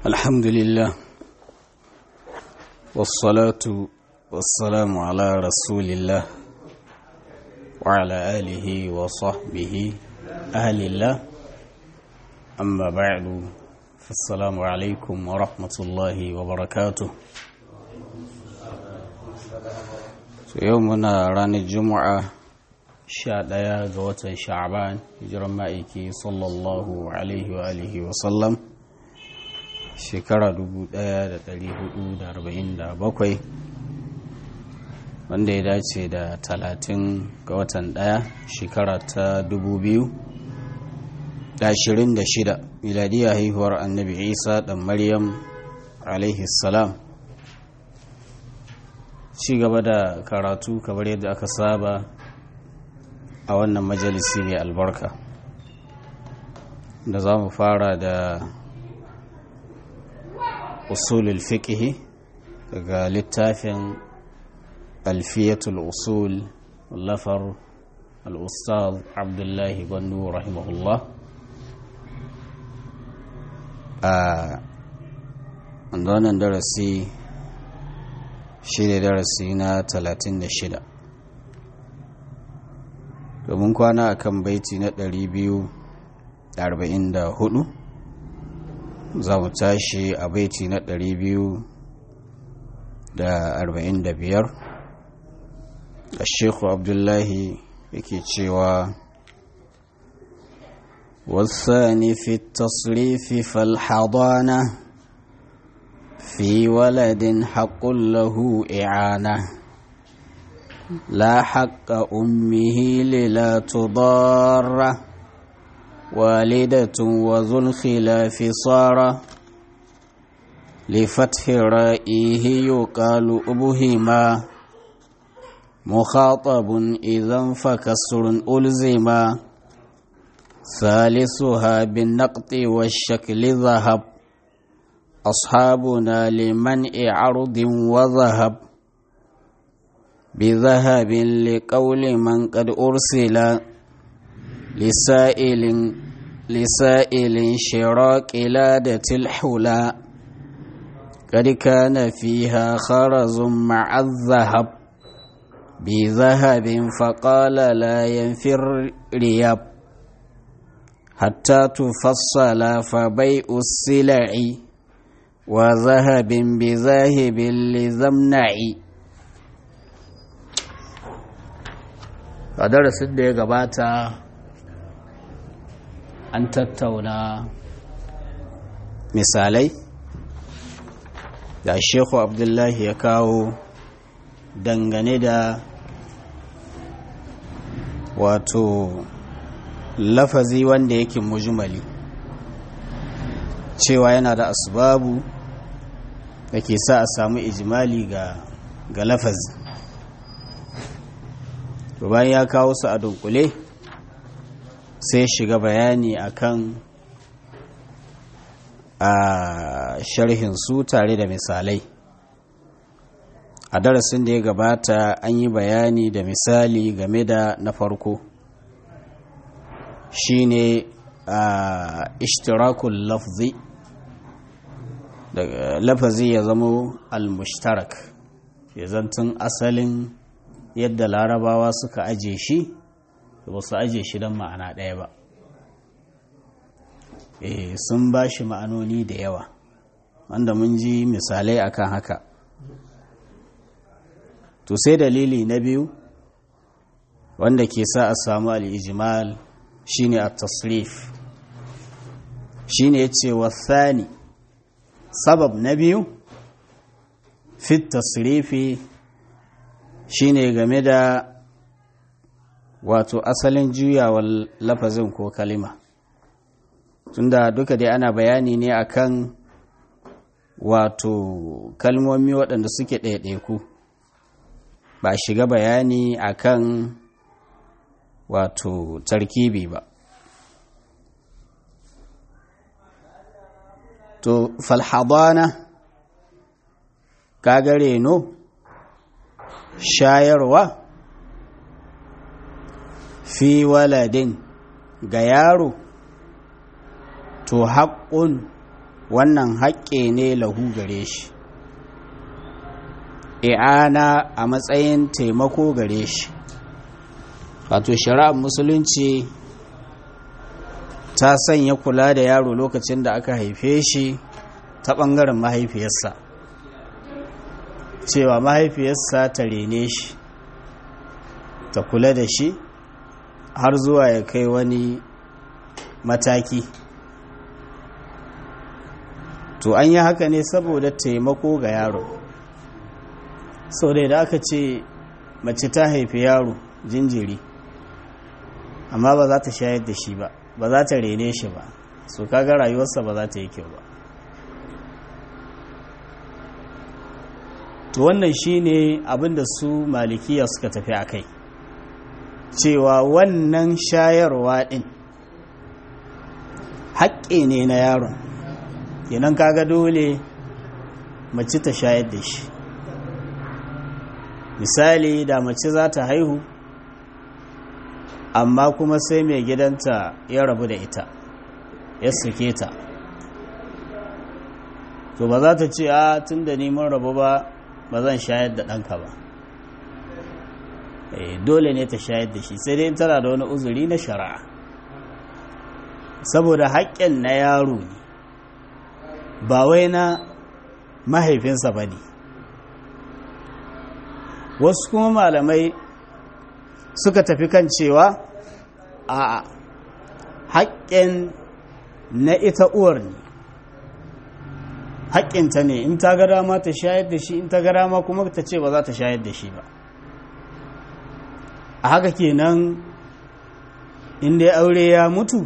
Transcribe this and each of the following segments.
الحمد لله والصلاة والسلام على رسول الله وعلى آله وصحبه أهل الله أما بعد فالسلام عليكم ورحمة الله وبركاته يومنا ران الجمعة sha ɗaya ga watan sha'aban hijiran ma'aiki sallallahu alaihi wa alihi wa sallam shekara 1447 wanda ya dace da 30 ga watan ɗaya shekara ta 2026 miladiya haihuwar annabi isa ɗan maryam alaihi salam ci gaba da karatu kamar yadda aka saba a wannan majalisi mai albarka da za mu fara da usulul fiqhi daga littafin alfiyatul usul lafar al'ustaz abdullahi gwandu rahimahullah a wannan darasi shi ne darasi na 36 domin kwana a kan baiti na 244 za mu tashi a baiti na 245 a shekhu abdullahi yake cewa والثاني في التصريف فالحضانة في ولد حق له إعانة لا حق أمه للا تضار والدة وذو الخلاف صار لفتح رائه يقال أبهما مخاطب إذا فكسر ألزما ثالثها بالنقط والشكل ذهب أصحابنا لمنع عرض وذهب بذهب لقول من قد أرسل لسائل لسائل شراك لادة الحلا قد كان فيها خرز مع الذهب بذهب فقال لا ينفي الرياب حتى تفصل فبيع السلع وذهب بذاهب لذمنعي a darasin da ya gabata an tattauna misalai da shehu abdullahi ya kawo dangane da wato lafazi wanda yake mujmali cewa yana da asbabu da ke sa a samu ijimali ga, ga lafazi to bayan ya kawo su a dunkule sai shiga bayani akan a sharhin su tare da misalai a darasin da ya gabata an yi bayani da misali game da na farko shine a ishtirakul lafzi lafazi ya zamo al-mushtarak ya zantun asalin yadda larabawa suka aje shi ba su aje shi don ma'ana ɗaya ba e, sun ba shi ma'anoni da yawa wanda mun ji misalai akan haka to sai dalili na biyu wanda ke sa a samu al'ijimal shine a tasrif shine ya ce wasani sabab na biyu fit tasrifi shine game da wato asalin juyawar lafazin ko kalima tunda duka dai ana bayani ne akan wato kalmomi waɗanda suke ɗaiɗaiku ba shiga bayani akan wato tarkibi ba to falhadana kagare no shayarwa fi waladin ga yaro to haƙƙun wannan haƙƙe ne lahu gare shi i'ana a matsayin taimako gare shi wato shari'ar musulunci ta sanya kula da yaro lokacin da aka haife shi ta ɓangaren mahaifiyarsa cewa mahaifiyarsa ta rene shi ta kula da shi har zuwa ya kai wani mataki to an yi haka ne saboda taimako ga yaro sau da aka ce mace ta haifi yaro jinjiri amma ba za ta shayar da shi ba ba za ta rene shi ba so kaga rayuwarsa ba za ta yi kyau ba to wannan shine abinda su malikiya suka tafi a kai cewa wannan shayarwa din haƙƙi ne na yaron kenan kaga dole mace ta shayar da shi misali da mace za ta haihu amma kuma sai mai gidanta ya rabu da ita ya suke ta to ba za ta ce a tun da neman rabu ba ba zan shayar da ɗanka ba dole ne ta shayar da shi sai dai tana da wani uzuri na shari'a saboda haƙƙin na yaro ne ba wai na mahaifinsa ba ne wasu kuma malamai suka tafi kan cewa a haƙƙin na ita uwar ne haƙƙinta ne in ta ga dama ta shayar da shi in ta ga dama kuma ta ce ba za ta shayar da shi ba a haka kenan inda ya aure ya mutu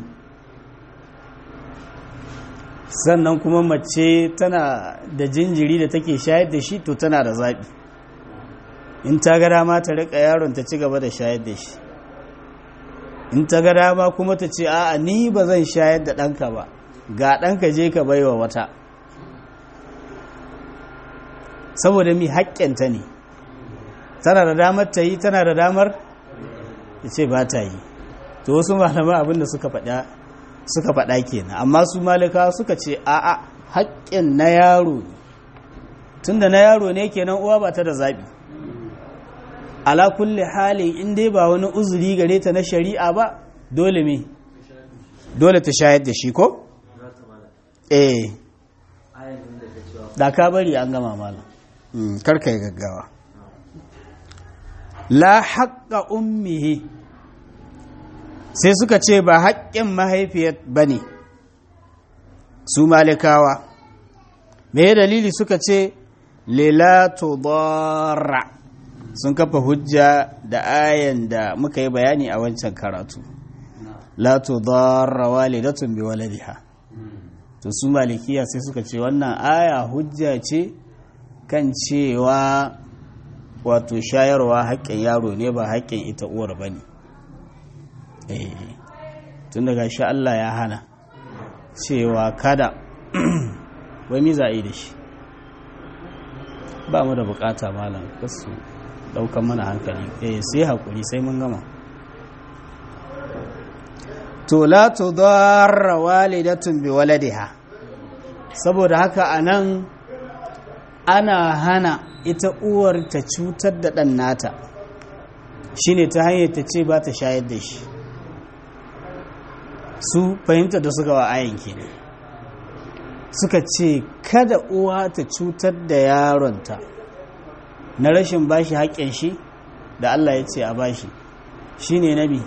sannan kuma mace tana da jinjiri da take shayar da shi to tana da zaɓi in ta ga dama ta riƙa yaron ta ci gaba da shayar da shi in ta ga dama kuma ta ce a'a ni ba zan shayar da ɗanka ba ga ɗanka je ka baiwa wata saboda mi haƙƙinta ne tana da damar ta yi tana da damar ta ce ba ta yi to wasu malama abinda suka faɗa suka faɗa kenan amma su malika suka ce a'a haƙƙin na yaro ne tunda na yaro ne kenan uwa ba ta da zaɓi ala kulli halin in dai ba wani uzuri gare ta na shari'a ba dole me dole ta shayar da shi ko eh da ka bari an gama malam karka yi gaggawa la haƙƙa ummihi sai suka ce ba haƙƙin mahaifiyar ba ne su malikawa me dalili suka ce lela tudarra sun kafa hujja da ayan da muka yi bayani a wancan karatu la tudarra walidatun bi waladiha to su malikiya sai suka ce wannan aya hujja ce kan cewa wato shayarwa haƙƙin yaro ne ba haƙƙin ita uwar ba ne tun daga shi Allah ya hana cewa kada wai mi za a yi da shi ba mu da bukata malam kasu daukan mana hankali eh sai haƙuri sai mun gama to la tudarra walidatun bi waladiha saboda haka anan ana hana ita uwar ta cutar da ɗan nata shine ta hanyar ta ce ba ta shayar da shi su fahimta da suka wa ayan kenan suka ce kada uwa ta cutar da yaronta na rashin bashi haƙƙin shi da Allah ya ce a bashi shine nabi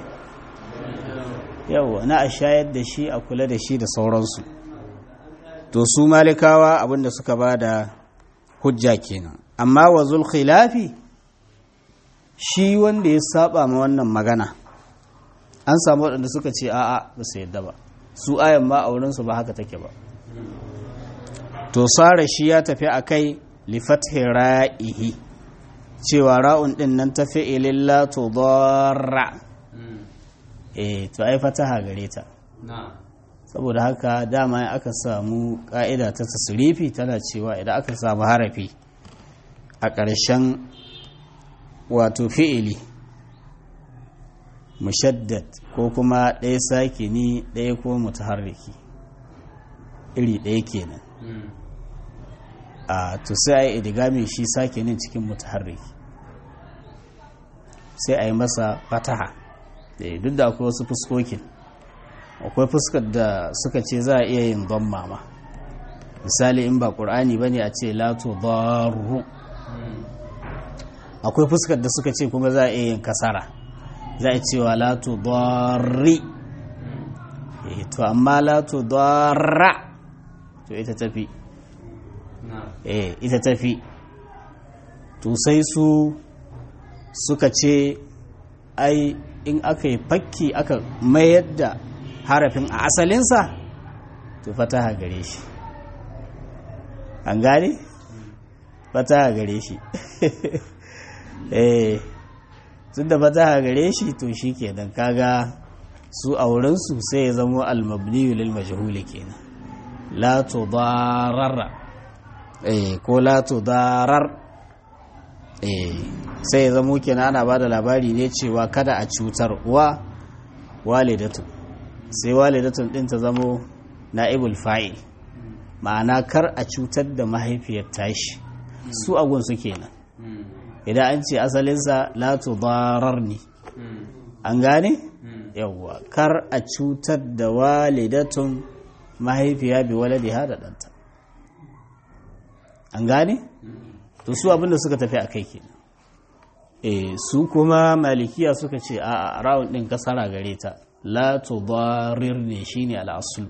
yawa na a shayar da shi a kula da shi da sauransu to su malikawa abinda suka ba da hujja kenan amma wa khilafi shi wanda ya saba ma wannan magana an samu waɗanda suka ce a'a ba su yadda ba su ayan ma a wurinsu ba haka take ba to sara shi ya tafi a kai lifathi ra'ihi cewa ra'un ɗin nan ta fi'ilin la tudarra eh to ai fataha gare ta saboda haka dama aka samu ƙa'ida ta tasirifi tana cewa idan aka samu harafi a ƙarshen wato fi'ili mushaddad ko kuma ɗaya sake ni ɗaya ko mutaharriki iri ɗaya kenan a to sai a yi idigami shi sake nin cikin mutaharriki sai a yi masa fataha duk da akwai wasu fuskokin akwai fuskar da suka ce za a iya yin don mama misali in ba ƙur'ani ba ne a ce lato daru akwai fuskar da suka ce kuma za a iya yin kasara za a cewa lato dari to amma lato dara to ita tafi eh ita tafi to sai su suka ce ai in aka yi fakki aka mayar da harafin a asalinsa to fataha gare shi an gane fataha gare shi eh tun da fataha gare shi to shi kenan kaga su a wurinsu sai ya zama almabniyu lil majhuli kenan la tudarara eh ko la tudarar eh sai ya zama kenan ana bada labari ne cewa kada a cutar wa walidatu sai walidatun din ta zamo na'ibul fa'il ma'ana kar a cutar da mahaifiyar tashi su agun su kenan idan an ce asalinsa la tudarar ne an gane yawwa kar a cutar da walidatun mahaifiya bi waladiha da ɗanta an gane to su abinda suka tafi a kai kenan e su kuma malikiya suka ce a rawun ɗin kasara gare ta la tudarir ne shine al'asul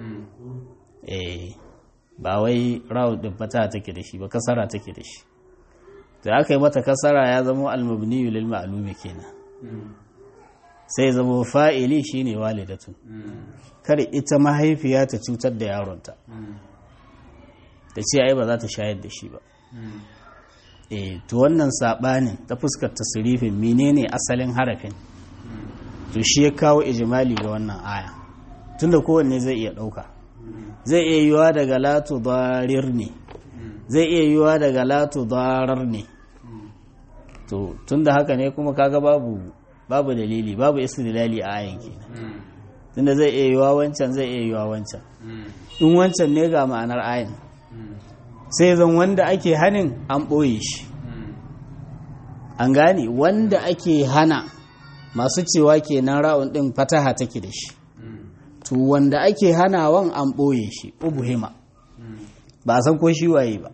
eh ba wai rawun ɗin fata take da shi ba kasara take da shi da aka yi mata kasara ya zama al-mabniyu lil ma'lumi kenan sai zama fa'ili shine walidatun kar ita mahaifiya ta cutar da yaronta ta ce ai ba za ta shayar da shi ba eh to wannan sabanin ta fuskar tasrifin menene asalin harafin to shi ya kawo ijimali ga wannan aya tunda kowanne zai iya dauka zai iya yiwa daga latu darir ne zai iya yiwa daga latu darar ne to tunda haka ne kuma kaga babu babu dalili babu istidlali a ayan kenan tunda zai iya yiwa wancan zai iya yiwa wancan in wancan ne ga ma'anar ayan sai zan wanda ake hanin an ɓoye shi an gane wanda ake hana masu cewa kenan ra'un ɗin fataha take da shi to wanda ake hanawan an ɓoye shi ubuhima ba a san ko shi waye ba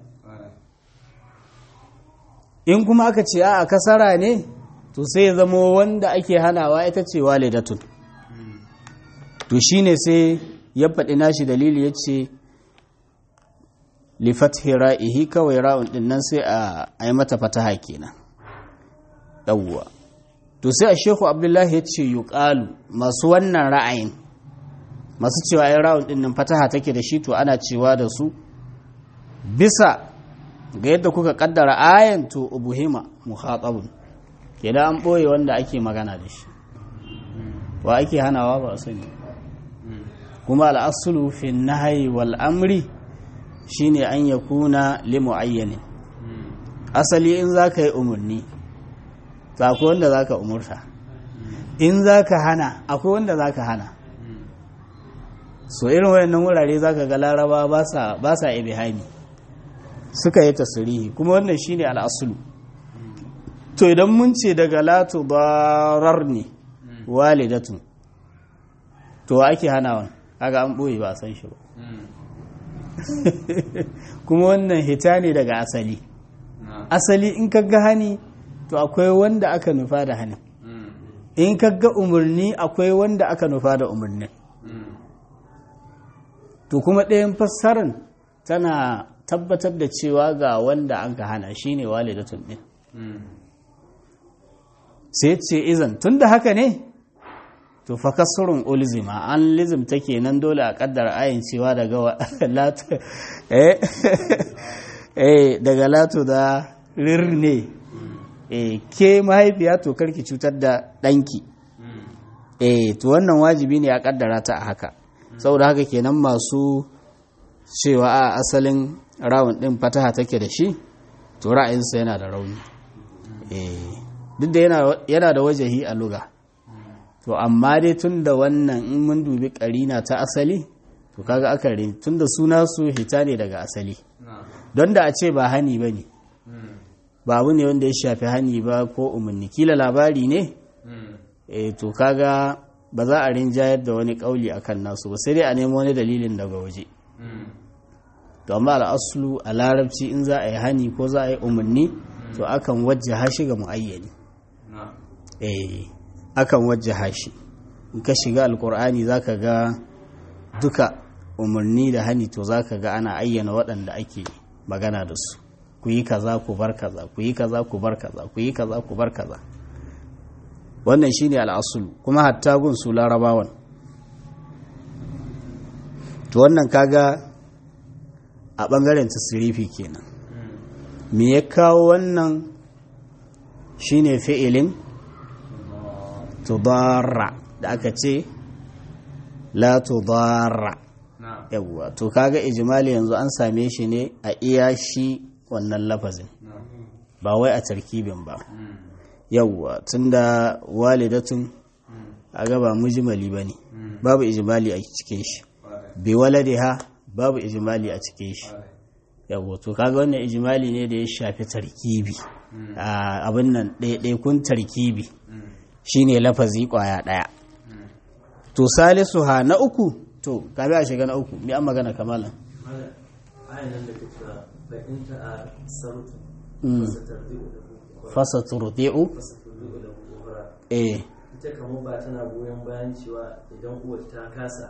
in kuma aka ce a kasara ne to sai ya zama wanda ake hanawa ita ce walidatun to shine sai ya faɗi nashi dalili ya ce lifathi ra'ihi kawai ra'un din nan sai a yi mata fataha kenan yawwa to sai a shehu abdullahi ya ce yuqalu masu wannan ra'ayin masu cewa ai ra'un din nan fataha take da shi to ana cewa da su bisa ga yadda kuka kaddara ayan to ubuhima mukhatabun kenan an boye wanda ake magana da shi wa ake hanawa ba sani kuma al'asulu fi nahyi wal amri shine an ya kuna limu'ayyanin asali in za ka yi umarni akwai wanda za ka umurta in za ka hana akwai wanda za ka hana so irin wayannan wurare za ka ga laraba ba sa ibihani suka yi tasirihi kuma wannan shine al'asulu to idan mun ce daga latu barar ne walidatun to ake hanawan kaga an ɓoye ba a san shi ba kuma wannan hita ne daga asali asali in kaga hani to akwai wanda aka nufa da hanin in kaga umarni akwai wanda aka nufa da umarnin to kuma ɗayan fassarar tana tabbatar da cewa ga wanda an ka hana shine walidatun ɗin sai ce izan tun da haka ne to fa kasurun ulzima an lizimta kenan dole a kaddara ayin cewa daga latu eh daga latu da rirne eh ke mahaifiya to karki cutar da danki eh to wannan wajibi ne a kaddara ta a haka saboda haka kenan masu cewa a asalin rawun din fataha take da shi to ra'ayinsa yana da rauni eh duk da yana da wajahi a luga to amma dai tun da wannan in mun dubi karina ta asali to kaga aka rin tun da suna su hita ne daga asali don da a ce ba hani ba ne ba abu ne wanda ya shafi hani ba ko umarni kila labari ne e to kaga ba za a rinjayar da wani kauli akan nasu ba sai dai a nemo wani dalilin daga waje to amma al'aslu a larabci in za a yi hani ko za a yi umarni to akan wajjaha shi ga muayyani eh akan wajjaha shi in ka shiga alkur'ani zaka ga duka umarni da hani to zaka ga ana ayyana waɗanda ake magana da su ku yi kaza ku bar kaza ku yi kaza ku bar kaza ku yi kaza ku bar kaza wannan shine al'asulu kuma hatta gun su larabawan to wannan kaga a bangaren tasirifi kenan me ya kawo wannan shine fi'ilin tudarra da aka ce la tudarra yawwa to kaga ijimali yanzu an same shi ne a iya shi wannan lafazin ba wai a tarkibin ba yawwa tunda walidatun a gaba mujimali ba ne babu ijimali a cikin shi bi waladiha babu ijimali a cikin shi yawwa to kaga wannan ijimali ne da ya shafi tarkibi abin nan ɗaiɗaikun tarkibi shine lafazi ƙwaya ɗaya to salisu ha na uku to kabi a shiga na uku mi an magana kamalan fasa turdi'u eh ita kamar ba tana goyon bayan cewa idan uwar ta kasa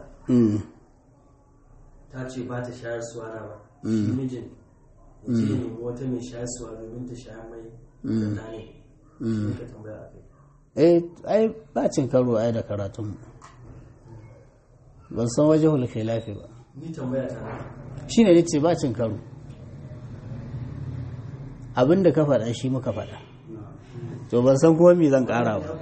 ta ce ba ta shayar suwa na ba shi mijin ya ce ne wata mai shayar suwa domin ta shayar mai da ne shi ka tambaya a kai eh ai ba cin karo ai da karatun ban san waje khilafi ba ni tambaya ta shine nace ba cin karo abinda ka faɗa shi muka faɗa to ban san kuma me zan ƙara ba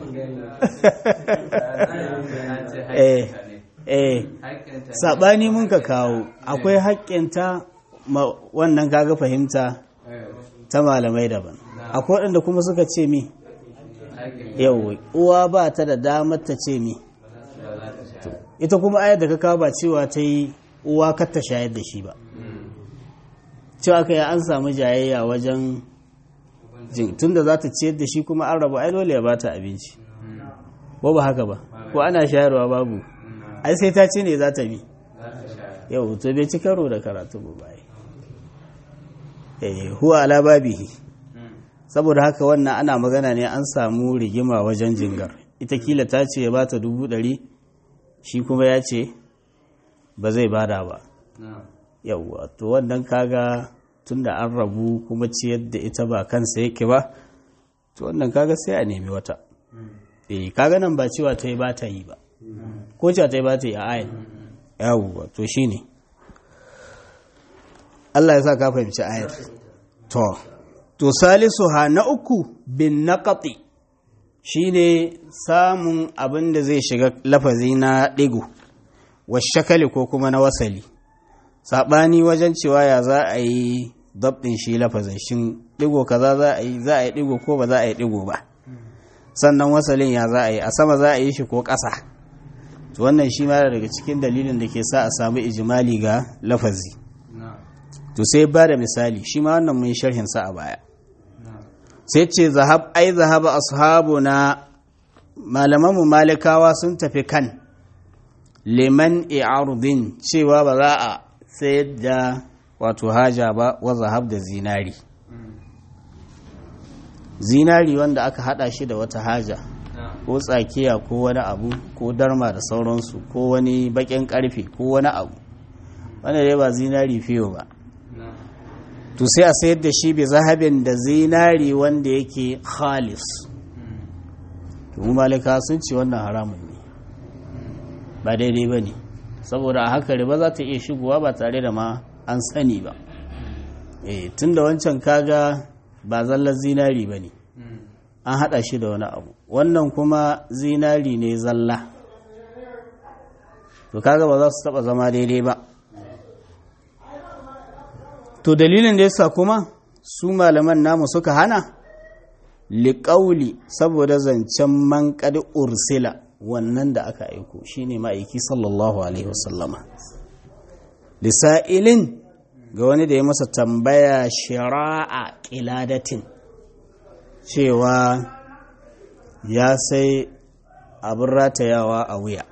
eh eh sabani mun ka kawo akwai haƙƙinta wannan kaga fahimta ta malamai daban akwai waɗanda kuma suka ce mi yau uwa ba ta da damar ta ce mi ita kuma ayar da ka kawo ba cewa ta yi uwa kar ta shayar da shi ba cewa ka yi an samu jayayya wajen tun da za ta ciyar da shi kuma an rabu ai dole ya ba ta abinci ko ba haka ba ko ana shayarwa babu ai sai ta ce ne za ta bi yau to bai ci karo da karatu ba bai huwa ala babihi saboda haka wannan ana magana ne an samu rigima wajen jingar ita kila ta ce ya ba ta dubu ɗari shi kuma ya ce ba zai bada ba yauwa to wannan kaga tun da an rabu kuma ciyar da ita ba kansa yake ba to wannan kaga sai a nemi wata eh kaga nan ba cewa ta yi ba ta yi ba ko cewa ta yi ba ta yi a ayin yawwa to shine Allah ya sa ka fahimci ayar to to salisu ha na uku bin naqati shine samun abin da zai shiga lafazi na digo wa shakali ko kuma na wasali saɓani wajen cewa ya za a yi dabɗin shi lafazin shin digo kaza za a yi za a yi digo ko ba za a yi digo ba sannan wasalin ya za a yi a sama za a yi shi ko ƙasa to wannan shi ma daga cikin dalilin da ke sa a samu ijimali ga lafazi to sai ba da misali shi ma wannan mun sharhin sa a baya sai ce zahab ai zahaba ashabu na malamanmu malikawa sun tafi kan liman i'arudin cewa ba za a sayar da wato haja ba wa zahab da zinari zinari wanda aka hada shi da wata haja ko tsakiya ko wani abu ko darma da sauransu ko wani bakin karfe ko wani abu wanda dai ba zinari fiyo ba to sai a sayar da shi bi zahabin da zinari wanda yake khalis mu malika sun ce wannan haramun ne ba daidai ba ne saboda a haka riba za ta iya shigowa ba tare da ma an sani ba e tun da wancan kaga ba zallar zinari ba ne an haɗa shi da wani abu wannan kuma zinari ne zalla to kaga ba za su taɓa zama daidai ba to dalilin da yasa kuma su malaman namu suka hana liƙauli saboda zancen man ursila wannan da aka aiko shine ma'aiki sallallahu alaihi wasallama lisa'ilin ga wani da ya masa tambaya shira'a ƙiladatin cewa ya sai abin ratayawa a wuya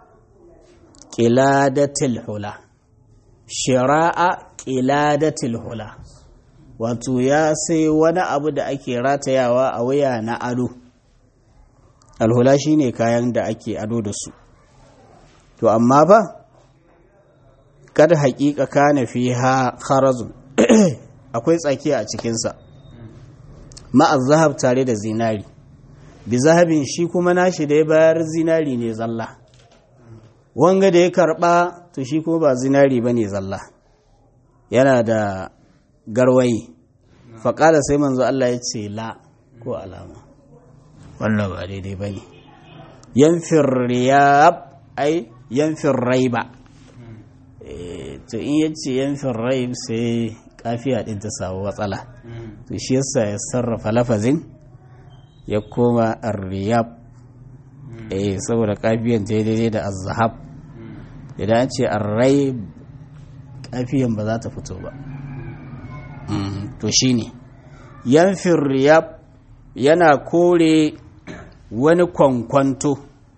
ƙiladatil hula shira'a ƙiladatil hula wato ya sai wani abu da ake ratayawa a wuya na ado alhula shine kayan da ake ado da su to amma ba kada haƙiƙa kana fi ha kharazun akwai tsakiya a cikinsa ma'az zahab tare da zinari bi zahabin shi kuma nashi da ya bayar zinari ne zalla wanga da ya karba to shi kuma ba zinari ba ne zalla yana da garwayi faƙala sai manzo Allah ya ce la ko alama wannan ba daidai ba ne yanfin riyab ai yanfin raiba to in yace yanfin raib sai kafiya din ta samu matsala to shi yasa ya sarrafa lafazin ya koma ar-riyab eh saboda kafiyan ta daidai da az-zahab idan an ce ar-raib kafiyan ba za ta fito ba to shine yanfin riyab yana kore wani kwankwanto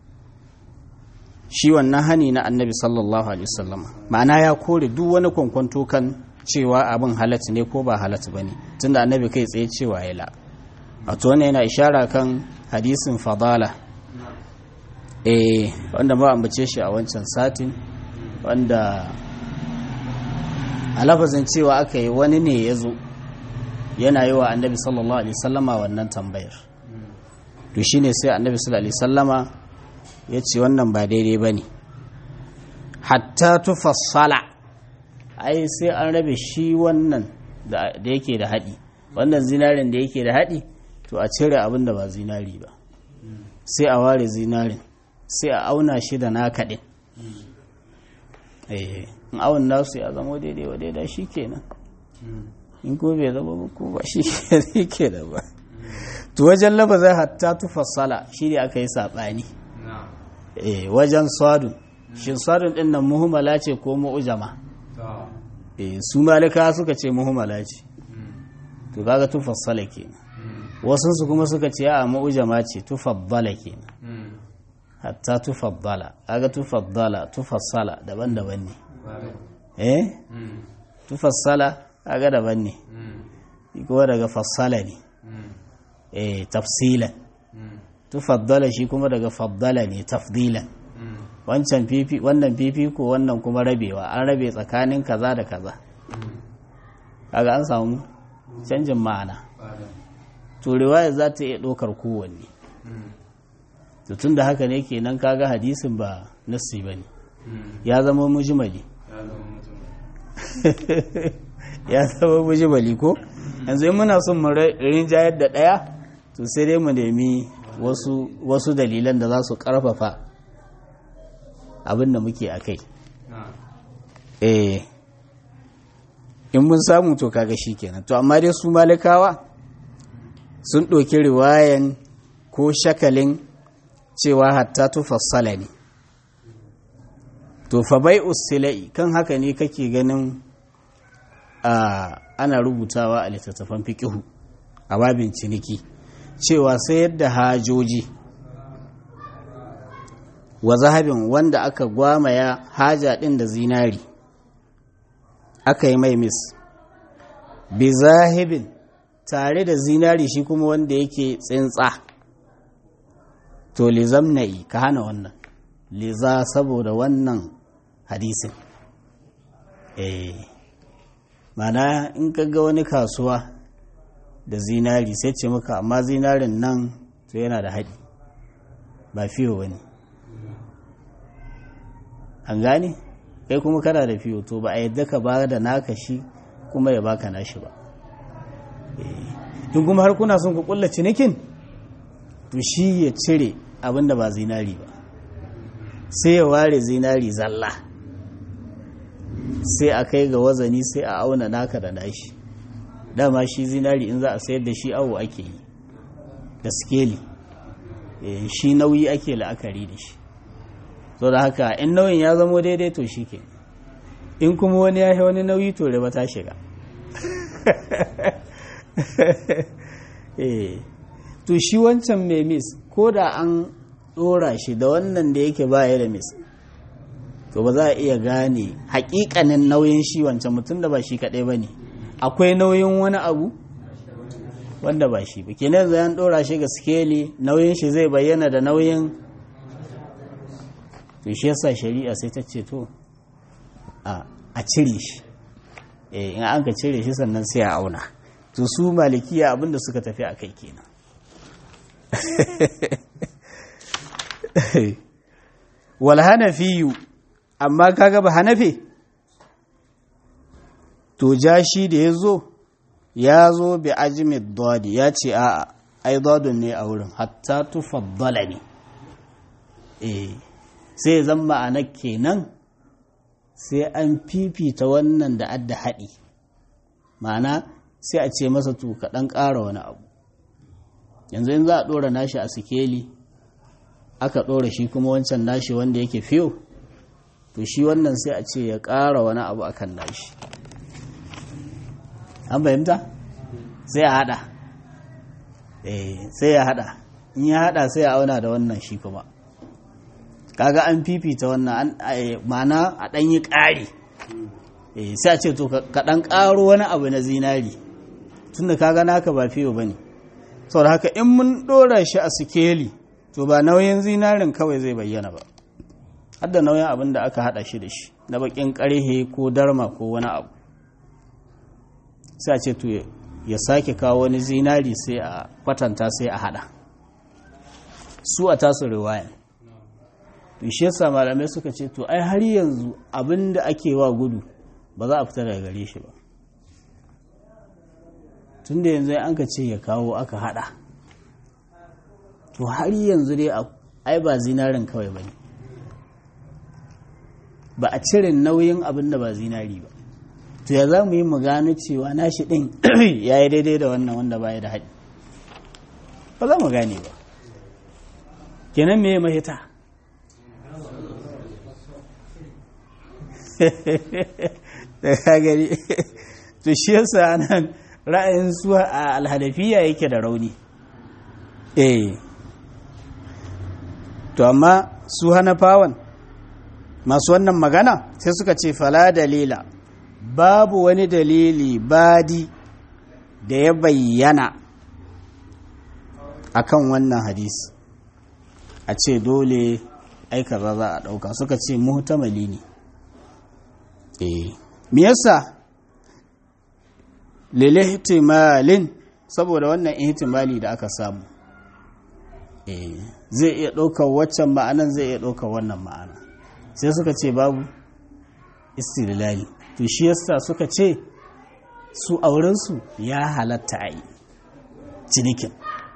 shi wannan hani na annabi sallallahu alaihi wasallam ma'ana ya kore duk wani kwankwanto kan cewa abin halatta ne ko ba halatta bane tunda annabi kai tsaye cewa ya la wato wannan yana ishara kan hadisin fadala eh wanda ba ambace shi a wancan satin wanda a lafazin cewa aka yi wani ne ya zo yana yi wa annabi sallallahu alaihi wasallama wannan tambayar to shine sai annabi sallallahu alaihi wasallama ya ce wannan ba daidai ba ne hatta tufassala ai sai an rabe shi wannan da yake da haɗi wannan zinarin da yake da haɗi to a cire abin da ba zinari ba sai a ware zinarin sai a auna shi da naka ɗin in awon nasu ya zama daidai wa daidai shi kenan in ko bai zama ba ko ba shi ke da ba to wajen labazai hatta tufassala shi ne aka yi saɓani eh wajen sadun shin sadun din nan muhimmala ce ko mu'jama eh su malika suka ce muhimmala ce to kaga tufassala kenan wasu su kuma suka ce a mu'jama ce tufaddala kenan hatta tufaddala kaga tufaddala tufassala daban-daban ne eh tufassala kaga daban ne ko daga fassala ne eh tafsilan tufaddala shi kuma daga faddala ne tafdilan wancan fifi wannan fifiko wannan kuma rabewa an rabe tsakanin kaza da kaza kaga an samu canjin ma'ana to riwaya za ta iya ɗaukar kowanne to tun da haka ne kenan kaga hadisin ba nassi ba ne ya zama mujimali ya zama mujimali ko yanzu muna son mu rinjayar da ɗaya to sai dai mu nemi wasu, wasu dalilan da za su karfafa abin da muke a kai eh in mun samu to kaga shi kenan to amma dai su malikawa sun ɗauki riwayan ko shakalin cewa hatta tufassala ne to fa bai usila'i kan haka ne kake ganin ana rubutawa a littattafan fiƙihu a babin ciniki cewa sayar da hajoji wa zahabin wanda aka gwamaya haja ɗin da zinari aka yi mai mis bi zahibin tare da zinari shi kuma wanda yake tsintsa to lizam na'i ka hana wannan liza saboda wannan hadisin eh mana in ka ga wani kasuwa da zinari sai ce maka amma zinarin nan to yana da haɗi ba fiyo ba ne an gane kai kuma kana da fiyo to ba a yadda ka ba da naka shi kuma ya baka nashi ba in kuma har kuna son ku kulla cinikin to shi ya cire abinda ba zinari ba sai ya ware zinari zalla sai a kai ga wazani sai a auna naka da nashi dama shi zinari in za a sayar da shi awo ake yi da skeli shi nauyi ake la'akari da shi so da haka in nauyin ya zamo daidai to shi ke in kuma wani ya wani nauyi to riba ta shiga to shi wancan mai mis ko da an dora shi da wannan da yake baya da mis to ba za a iya gane hakikanin nauyin shi wancan mutum da ba shi kadai ba ne akwai nauyin wani abu wanda ba shi ba kenan zai an dora shi ga skeli nauyin shi zai bayyana da nauyin to shi yasa shari'a sai ta ce to a cire shi in an ka cire shi sannan sai a auna to su malikiya abinda suka tafi a kai kenan wal hanafiyu amma kaga ba hanafi to ja shi da ya zo ya zo bi ajimid dodi ya ce a ai dodon ne a wurin hatta tufaddala ne eh sai zan ma'ana kenan sai an fifita wannan da adda haɗi ma'ana sai a ce masa to kaɗan ƙara wani abu yanzu in za a ɗora nashi a sikeli aka ɗora shi kuma wancan nashi wanda yake fiyo to shi wannan sai a ce ya ƙara wani abu akan nashi an fahimta sai a haɗa sai ya haɗa in ya haɗa sai ya auna da wannan shi kuma kaga an fifita wannan mana a ɗan yi ƙari sai a ce to ka ɗan ƙaro wani abu na zinari tunda kaga naka ba fiyo ba ne saboda haka in mun ɗora shi a sikeli to ba nauyin zinarin kawai zai bayyana ba har da nauyin abin da aka haɗa shi da shi na baƙin ƙarhe ko darma ko wani abu sai a ce to ya sake kawo wani zinari sai a kwatanta sai a haɗa su a tasu riwayan to shi yasa malamai suka ce to ai har yanzu abin da ake wa gudu ba za a fita daga gare shi ba tun da yanzu an ka ce ya kawo aka hada to har yanzu dai ai ba zinarin kawai ba ne ba a cire nauyin abin da ba zinari ba to ya za mu yi mu gano cewa nashi ɗin ya yi daidai da wannan wanda ba ya da haɗi ba za mu gane ba kenan me mahita da ka gani to shi yasa nan ra'ayin su a alhadafiya yake da rauni eh to amma su hanafawan masu wannan magana sai suka ce fala dalila babu wani dalili badi da ya bayyana akan wannan hadisi a ce dole aika za a ɗauka suka ce muhtamali ne eh me yasa lil ihtimalin saboda wannan ihtimali da aka samu eh zai iya ɗaukar waccan ma'anan zai iya ɗaukar wannan ma'ana sai suka ce babu istilali to shi yasa suka ce su aurensu ya halatta a yi cinikin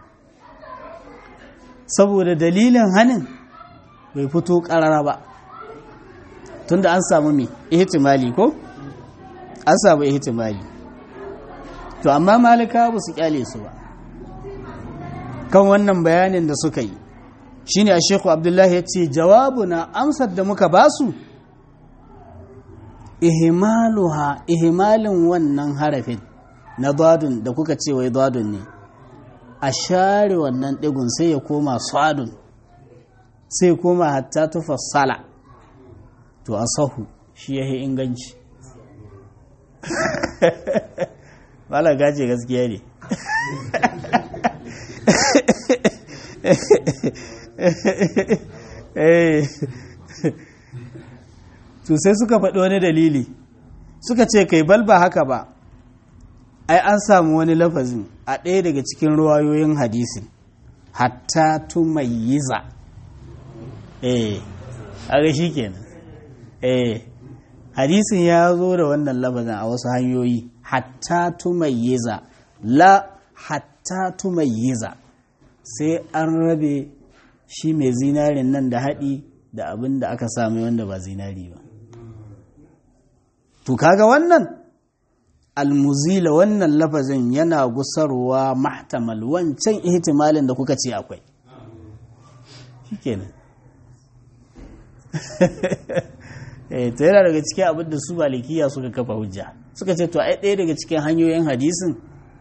saboda dalilin hannun bai fito ƙarara ba tunda an samu mai ihtimali ko an samu ihtimali to amma malika ba su kyale su ba kan wannan bayanin da suka yi shine a shekhu abdullahi ya ce jawabu na amsar da muka basu ihimaluha ihimalin wannan harafin na dadun da kuka ce wai dadun ne a share wannan ɗigun sai ya koma sadun sai koma hatta tufassala to a sahu shi ya yi inganci malar gaje gaskiya ne to sai suka faɗi wani dalili suka ce kai bal ba haka ba ai an samu wani lafazin a ɗaya daga cikin ruwayoyin hadisin hatta tumayyiza eh a shi kenan eh hadisin ya zo da wannan lafazin a wasu hanyoyi hatta tumayyiza la hatta tumayyiza sai an rabe shi mai zinarin nan da haɗi da abin da aka sami wanda ba zinari ba to kaga wannan almuzila wannan lafazin yana gusarwa mahtamal wancan ihtimalin da kuka ce akwai shikenan eh to yana daga cikin abin da su malikiya suka kafa hujja suka ce to ai ɗaya daga cikin hanyoyin hadisin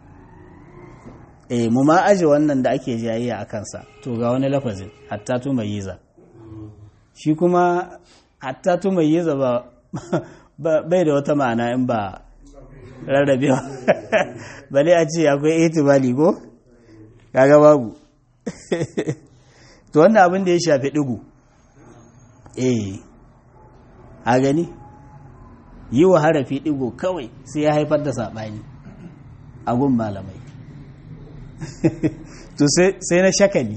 eh mu ma aje wannan da ake jayayya a kansa to ga wani lafazin hatta tu mayyiza shi kuma hatta tu mayyiza ba bai da wata ma'ana in ba rarrabewa bale a ce akwai itibali ko kaga babu to wannan abin da ya shafi digu eh a gani yi wa harafi digo kawai sai ya haifar da saɓani a gun malamai to sai na shakali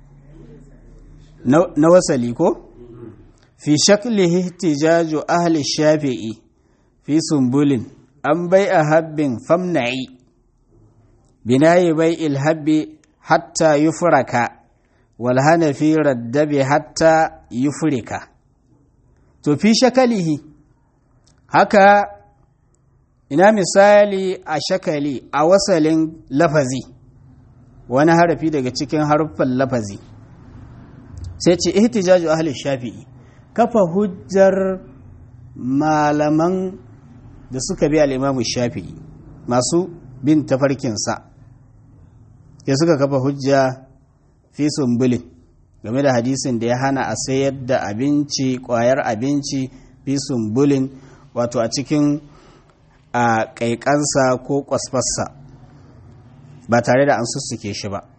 na wasali ko fi shaklihi ihtijaju ahli shafi'i fi sumbulin an bai a habbin famna'i binayi bai ilhabbi hatta yufraka wal hanafi raddabi hatta yufrika to fi shakalihi haka ina misali a shakali a wasalin lafazi wani harafi daga cikin haruffan lafazi sai ce ihtijaju ahli shafi'i kafa hujjar malaman da suka bi al'imamu shafi'i masu bin tafarkinsa ya suka kafa hujja fi sumbulin game da hadisin da ya hana a sayar da abinci kwayar abinci fi sumbulin wato a cikin a ƙaiƙansa ko ƙwasfarsa ba tare da an sussuke shi ba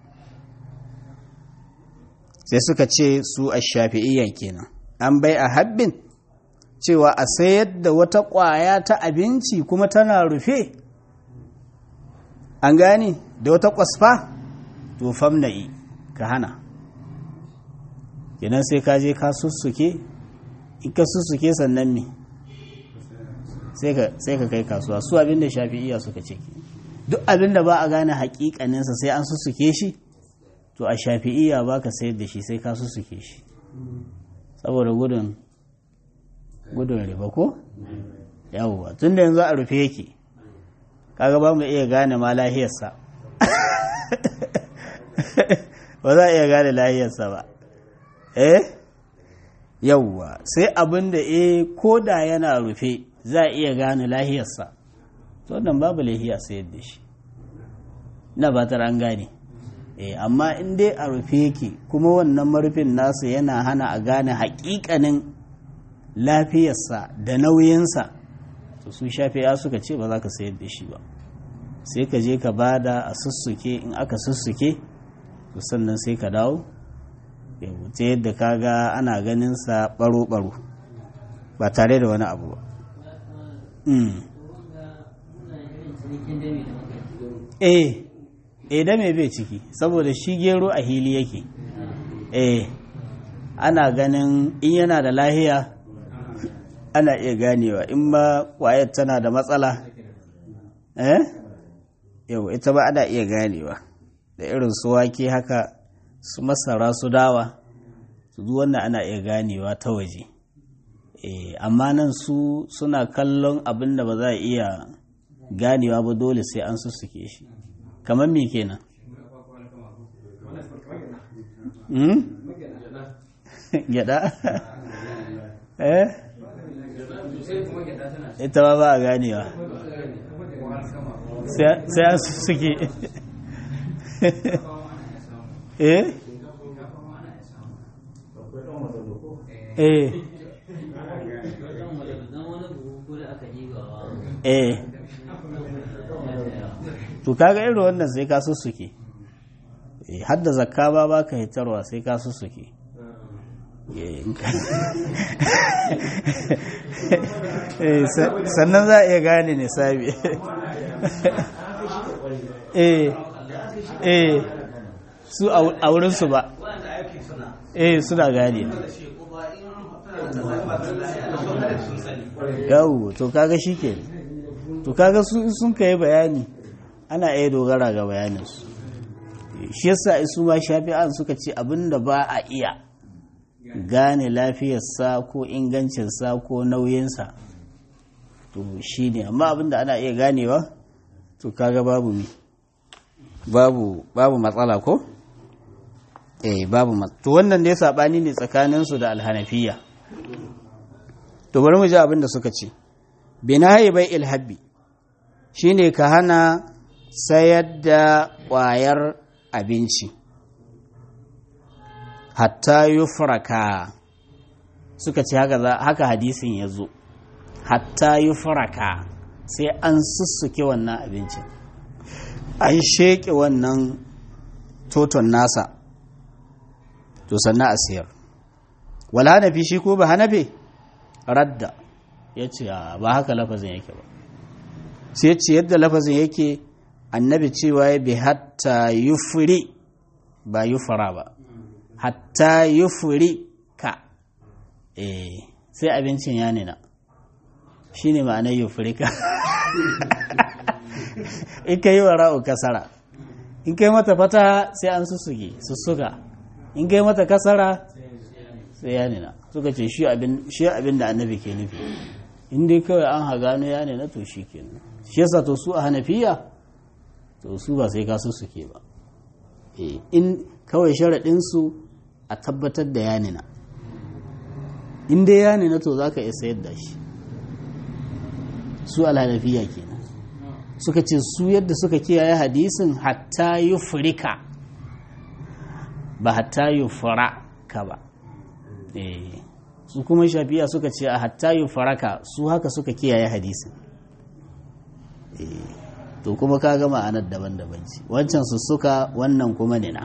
sai suka ce su a shafi'iyya kenan an bai a habbin cewa a sayar da wata ƙwaya ta abinci kuma tana rufe an gane da wata ƙwasfa to famna'i ka hana kenan sai ka je ka sussuke in ka sussuke sannan me sai ka kai kasuwa su abinda shafi'iya suka ce duk abinda ba a gane hakikaninsa sai an sussuke shi to a shafi'iya ba ka sayar da shi sai ka sussuke shi saboda gudun gudun riba ko yawwa tun da yanzu a rufe yake kaga ba mu iya gane ma lahiyarsa ba za a iya gane lahiyarsa ba eh yawwa sai abin da eh ko da yana rufe za a iya gane lahiyarsa to wannan babu lahiya sayar da shi na ba an gane eh amma in dai a rufe yake kuma wannan marufin nasu yana hana a gane haƙiƙanin lafiyarsa da nauyinsa to su shafiya suka ce ba za ka sayar da shi ba sai ka je ka bada a sussuke in aka sussuke to sannan sai ka dawo ya wuce yadda ka ga ana ganinsa baro-baro ba tare da wani abu ba eh eh da me bai ciki saboda shi gero a hili yake eh ana ganin in yana da lahiya ana iya ganewa in ba kwayar tana da matsala eh yau ita ba ana iya ganewa da irin su wake haka su masara su dawa su duk wannan ana iya ganewa ta waje eh amma nan su suna kallon abin da ba za a iya ganewa ba dole sai an sussuke shi kamar me kenan gyada eh ita ba ba a ganewa sai an sussuke eh eh eh to kaga irin wannan sai ka sussuke har da zakka ba ba ka hitarwa sai ka sussuke sannan za a iya gane ne sabi eh eh su a wurinsu ba eh suna gane yawo to kaga shi ke to kaga sun kai bayani ana iya dogara ga bayaninsu shi yasa su ma shafi'an suka ce abinda ba a iya gane lafiyarsa ko ingancinsa ko nauyinsa to shi ne amma abinda ana iya ganewa to kaga babu mi babu babu matsala ko eh babu to wannan dai sabani ne tsakaninsu da alhanafiya to bari mu ji abin da suka ce binayi bai ilhabbi shine ka hana sayar da ƙwayar abinci hatta yufraka suka ce haka hadisin ya zo hatta yufraka sai an sussuke wannan abincin an sheƙe wannan toton nasa to sannan a siyar wal hanafi shi ko ba hanafi radda ya ce ba haka lafazin yake ba sai ce yadda lafazin yake annabi cewa ya bi hatta yufri ba yufara ba hatta yufri ka eh sai abincin ya nina shi ne ma'anar yufri ka in ka yi wa ra'u kasara in ka yi mata fata sai an sussuke sussuka in ka yi mata kasara sai ya nina suka ce shi abin da annabi ke nufi in dai kawai an hagano ya nina to shi ke shi yasa to su a hanafiya to su ba sai ka sussuke ba in kawai sharaɗinsu a tabbatar da ya nina in dai ya nina to za ka iya sayar da shi su alhanafiya kenan suka ce su yadda suka kiyaye hadisin hatta yi furika ba hatta yi ka ba su kuma shafiya suka ce a hatta yi faraka su haka suka kiyaye hadisin to kuma ka gama anar daban-daban ce wancan su suka wannan kuma nina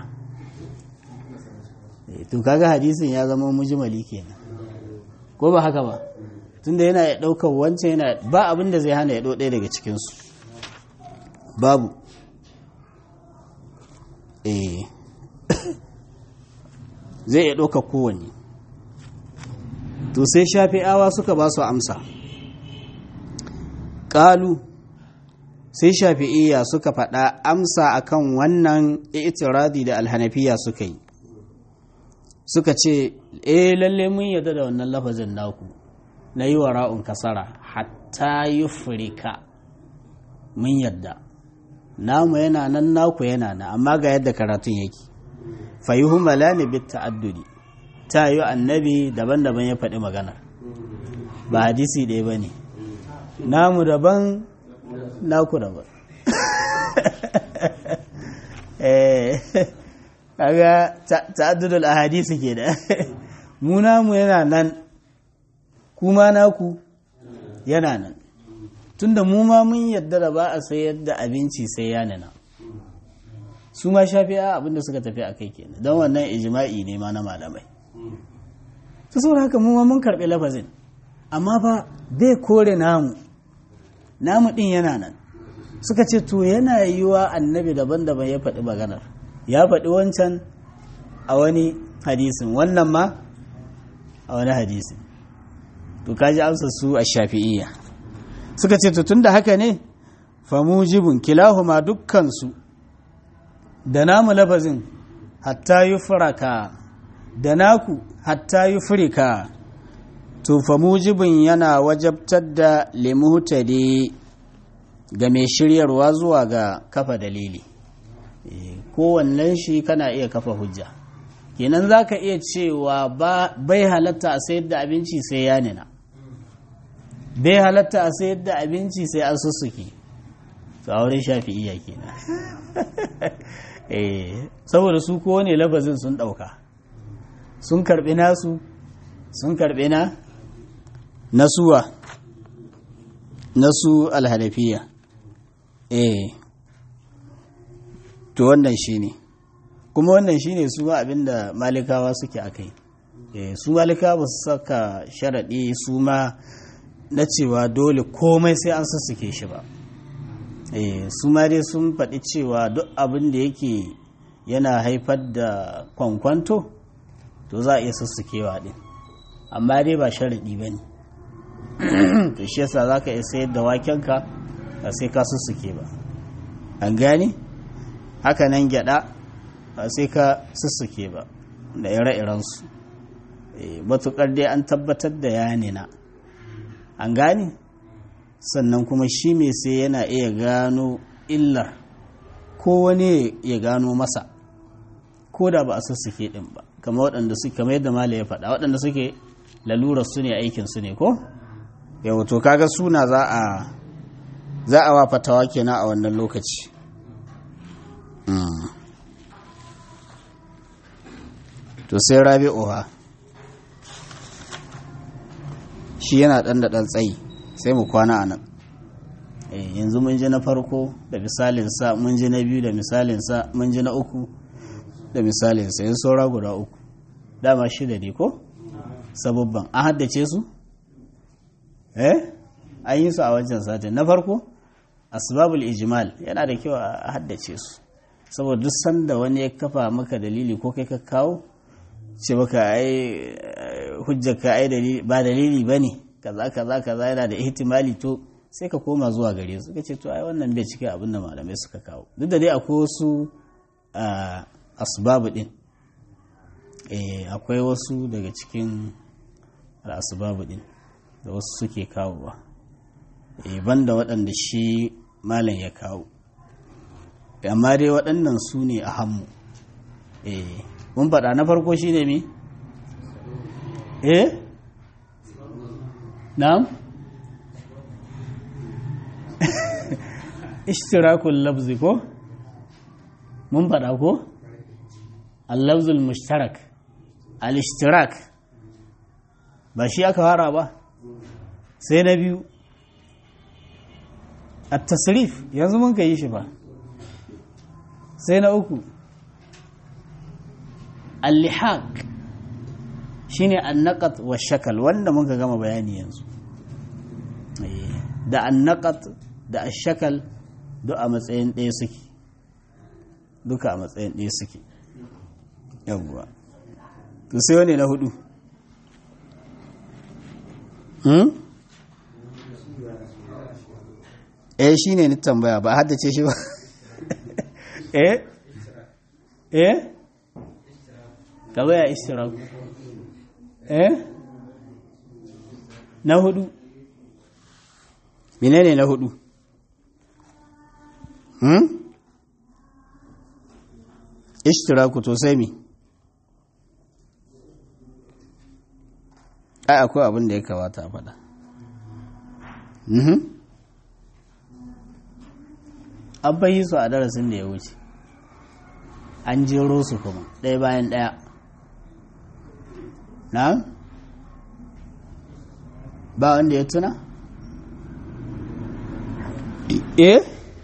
to kaga hadisin ya zama mujimali kenan ko ba haka ba tunda yana ya ɗaukar wancan yana ba abin da zai hana ya ɗaya daga cikinsu babu eh zai iya ɗauka kowanne to sai shafi'awa suka ba su amsa ƙalu sai shafi'iyya suka faɗa amsa akan wannan itiradi da alhanafiya suka yi suka ce eh lalle mun yadda da wannan lafazin naku na yi wa ra'un kasara hatta yi furika mun yadda namu yana nan naku yana nan amma ga yadda karatun yake fayuhu malani bit ta'addudi ta yi annabi daban-daban ya faɗi magana ba hadisi ɗaya ba ne namu daban naku daban kaga ta'addudul ahadisi ke da mu namu yana nan kuma naku yana nan tunda mu ma mun yadda da ba a sayar da abinci sai ya nana su ma shafi'a abinda suka tafi a kai kenan don wannan ijma'i ne ma na malamai ta saboda haka mu ma mun karɓi lafazin amma ba bai kore namu namu ɗin yana nan suka ce to yana yiwa annabi daban-daban ya faɗi maganar ya faɗi wancan a wani hadisin wannan ma a wani hadisin to kaji amsa su a shafi'iyya suka ce to tunda haka ne famujibun kilahuma dukkansu da namu lafazin hatta yi furaka da naku hatta yi furika to famujibun yana wajabtar da limuhtadi ga mai shiryarwa zuwa ga kafa dalili kowannen shi kana iya kafa hujja kenan za ka iya cewa bai halatta a sayar da abinci sai ya nina bai halatta a sayar da abinci sai an sussuke to a wurin shafi'iyya kenan eh saboda su kowane lafazin sun ɗauka sun karɓi nasu sun karɓi na nasuwa nasu alhalafiya eh to wannan shine kuma wannan shine su ma abinda malikawa suke akai eh su malikawa ba su saka sharaɗi su ma na cewa dole komai sai an sassuke shi ba eh su ma dai sun faɗi cewa duk abin da yake yana haifar da kwankwanto to za a iya sassukewa ɗin amma dai ba sharaɗi ba ne to shi yasa za ka iya sayar da wakenka ba sai ka sussuke ba an gane haka nan gyada ba sai ka sussuke ba da ire-irensu matuƙar dai an tabbatar da yanina an gane sannan kuma shi mai sai yana iya gano illar ko wani ya gano masa ko da ba a sussuke din ba kamar waɗanda suke kamar yadda mala ya faɗa waɗanda suke lalurar su ne aikin su ne ko yau to kaga suna za a za a wa fatawa kenan a wannan lokaci to sai rabi'uha shi yana ɗan da ɗan tsayi sai mu kwana a nan yanzu mun ji na farko da misalinsa mun ji na biyu da misalinsa mun ji na uku da misalinsa yin saura guda uku dama shida ne ko sababban an haddace su eh an yi su a wancan satin na farko asbabul ijmal yana da kyau a haddace su saboda duk sanda wani ya kafa maka dalili ko kai ka kawo ce maka ai hujjaka ai ba dalili bane kaza kaza kaza yana da ihtimali to sai ka koma zuwa gare su ce to ai wannan bai cika abin da malamai suka kawo duk da dai akwai wasu asbabu din eh akwai wasu daga cikin asbabu din da wasu suke kawowa eh banda waɗanda shi malam ya kawo amma dai waɗannan su ne a hannu eh mun faɗa na farko shi ne mi? eh? na'am? ishtirakul labzi ko? mun faɗa ko? al-labzul mushtarak al-ishtirak ba shi aka fara ba sai na biyu at-tasrif yanzu mun ka yi shi ba sai na uku al-lihaq shine an-naqat wa shakal wanda muka gama bayani yanzu da an-naqat da ash-shakal duk a matsayin ɗaya suke duka a matsayin ɗaya suke yawwa to sai wani na hudu hmm? eh shine ni tambaya ba haddace shi ba eh eh ka baya istiraku eh na hudu menene na hudu hmm ishtiraku to sai mi ai akwai abin da ya kamata a faɗa an bayi su a darasin da ya wuce an jero su kuma ɗaya bayan ɗaya na ba wanda ya tuna eh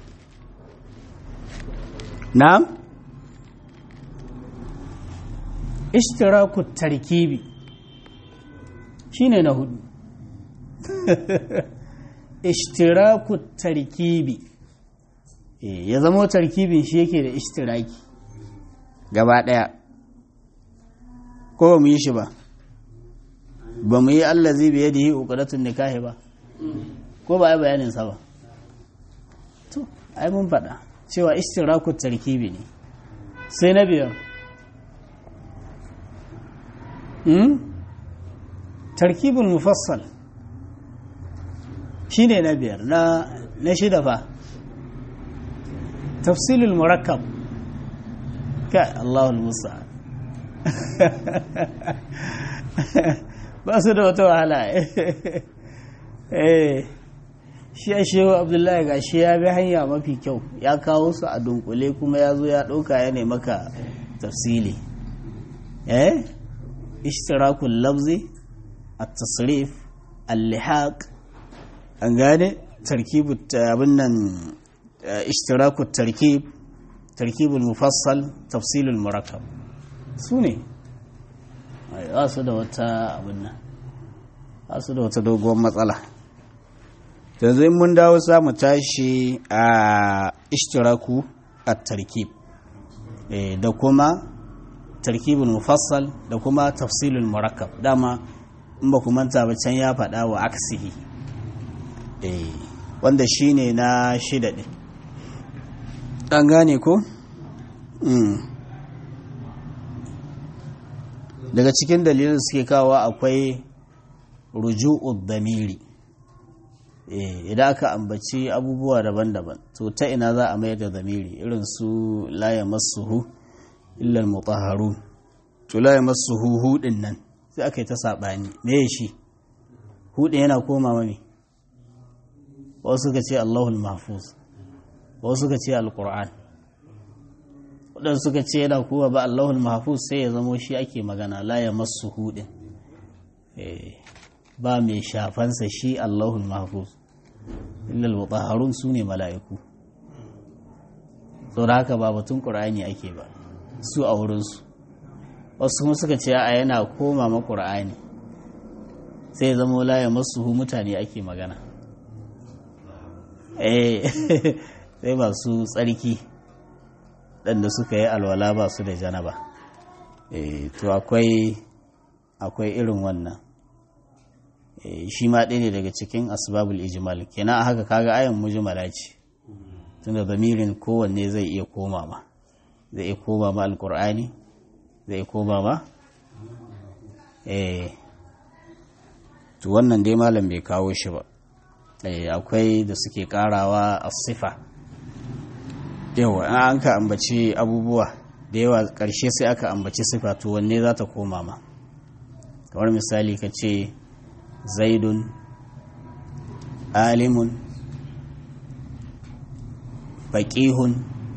na'am ishtiraku tarkibi shine na hudu ishtiraku tarkibi ya zama tarkibin shi yake da ishtiraki gaba daya ko ba mu yi shi ba ba mu yi Allah zai biye da yi uqdatun nikahi ba ko ba ai bayanin sa ba to ai mun faɗa cewa ishtiraku tarkibi ne sai na biyar tarkibul mufassal shine na biyar na shida fa tafsilul murakkab kai Allahul musa ba su da wata wahala eh shi a shehu abdullahi ga shi ya bi hanya mafi kyau ya kawo su a dunkule kuma ya zo ya ɗauka ya ne maka tafsili eh ishtirakul lafzi at-tasrif al-lihaq an gane tarkibu abin nan ishtirakut tarkib tarkibul mufassal tafsilul murakkab su ne za su da wata abin nan za su da wata doguwar matsala yanzu in mun dawo za mu tashi a ishtiraku a tarkib da kuma tarkibul mufassal da kuma tafsilul murakkab dama in ba ku manta ba can ya faɗa wa aksihi wanda shine na shida ɗin ɗan gane ko? daga cikin dalilin suke kawo akwai ruju'ud damiri idan aka ambaci abubuwa daban-daban to ta ina za a mayar da damiri irin su laye masuhu illal mutahharun to laye masuhu hudin nan sai aka yi ta saɓani me shi hudin yana koma mami wasu suka ce Allahul mahfuz wasu suka ce alquran waɗansu suka ce yana kuwa ba Allahul mahfuz sai ya zamo shi ake magana la ya masu hudin ba mai shafansa shi Allahul mahfuz illal mutahharun su ne mala'iku saboda haka ba batun qur'ani ake ba su a wurinsu wasu kuma suka ce a yana koma ma qur'ani sai ya zama la ya masu mutane ake magana eh sai ba su tsarki ɗanda suka yi alwala ba su da janaba to akwai akwai irin wannan shi ma ɗaya ne daga cikin asbabul ijmal kenan a haka kaga ayan mujmala ce tunda zamirin kowanne zai iya koma ma zai iya koma ma alkur'ani zai iya koma ma eh to wannan dai malam bai kawo shi ba akwai da suke karawa a sifa yawa an ka ambaci abubuwa da yawa ƙarshe sai aka ambaci sifa to wanne za ta koma ma kamar misali ka ce zaidun alimun faƙihun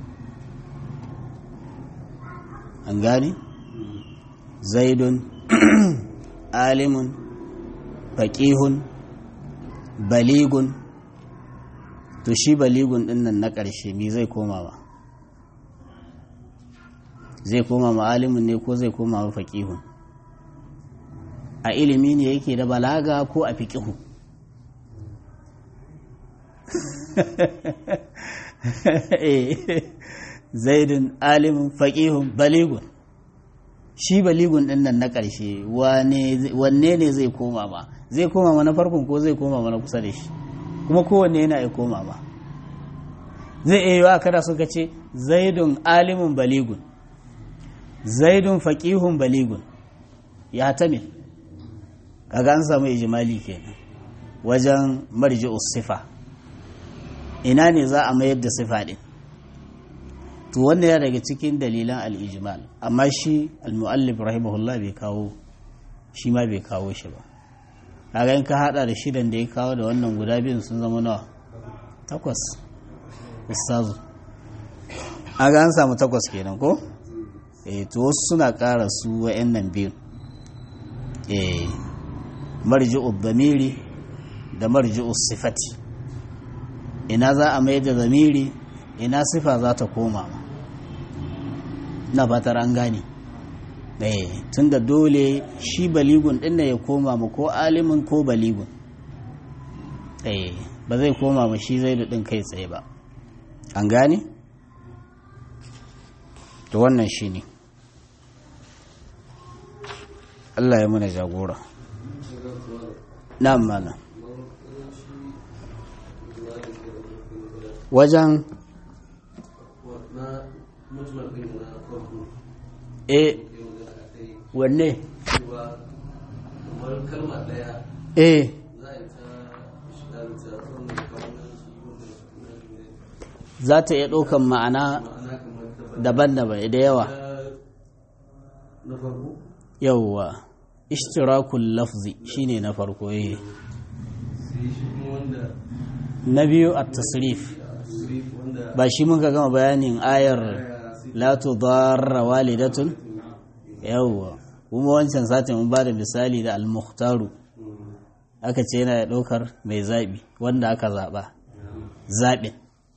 an gani zaidun alimun faƙihun baligun to shi baligun din nan na ƙarshe mi zai koma ba zai koma ma alimin ne ko zai koma ma faƙihun a ilimi ne yake da balaga ko a fiƙihu zaidun alimin faƙihun baligun shi baligun din nan na ƙarshe wanne ne zai koma ma zai koma ma na farkon ko zai koma ma na kusa da shi kuma kowanne yana ya koma ba zai iya yiwa kada suka ce zaidun alimun baligun zaidun faƙihun baligun ya tamil kaga an samu ijimali kenan wajen marji sifa ina ne za a mayar da sifa ɗin to wanda ya daga cikin dalilan al'ijimal amma shi al-mu'allif rahimahullah bai kawo shi ma bai kawo shi ba kaga in ka hada da shidan da ya kawo da wannan guda biyun sun zama nawa takwas ustazu aga an samu takwas kenan ko eh to wasu suna ƙara su wa'annan biyun eh marji'u dhamiri da marji'u sifati ina za a mai da zamiri ina sifa za ta koma ma na fatar an gane tun da dole shi baligun ɗin da ya koma ma ko alimin ko baligun ba zai koma ma shi zai da ɗin kai tsaye ba an gane? to wannan shi ne Allah ya muna jagora na mana wajen e wanne e za ta iya ɗaukan ma'ana daban-daban da yawa yawwa ishtirakul lafzi shine na farko eh na biyu at-tasrif ba shi muka gama bayanin ayar la tudarra walidatun yawwa kuma wancan satin mun bada misali da al-mukhtaru aka ce yana da ɗaukar mai zaɓi wanda aka zaɓa zaɓin